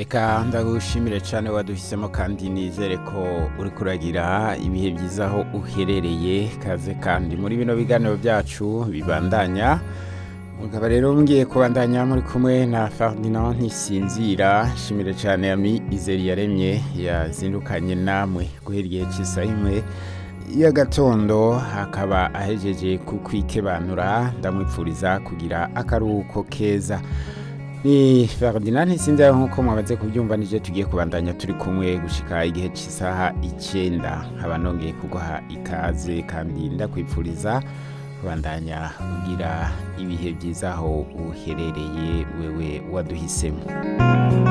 Eka ndagushimire cyane waduhisemo kandi nizere ko uri kuragira ibihe byiza aho uherereye kaze kandi muri bino biganiro byacu bibandanya mugabo rero ngiye kubandanya muri kumwe na Ferdinand Ntisinzira shimire cyane ami Izeri yaremye yazindukanye namwe guhera igihe cy'isaha imwe y'agatondo akaba ahejeje kukwikebanura ndamwipfuriza kugira akaruhuko keza ni Ferdinand Ntisinzira nk'uko mwamaze kubyumva nije tugiye kubandanya turi kumwe gushika igihe cy'isaha icyenda nkaba nongeye kuguha ikaze kandi ndakwipfuriza kubandanya ugira ibihe byiza aho uherereye wewe waduhisemo